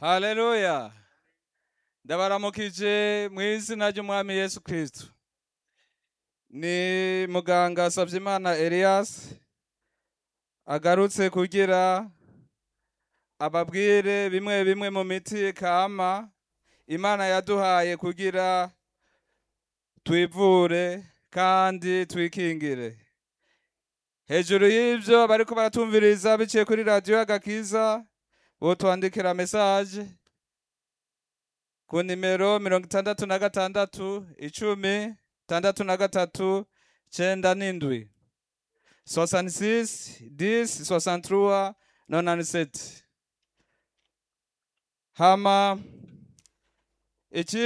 haleluya ndabaramukije mu izina ry'umwami yesu kristo ni muganga savyimana elias agarutse kugira ababwire bimwe bimwe mu miti kama imana yaduhaye kugira twivure kandi twikingire hejuru y'ivyo bariko baratumviriza biciye kuri radiyo y'agakiza botwandikira mesaje ku nimero mirongo itandatu na gatandatu icumi tandatu na gatatu cenda n'indwi 66 10 63 97 hama iki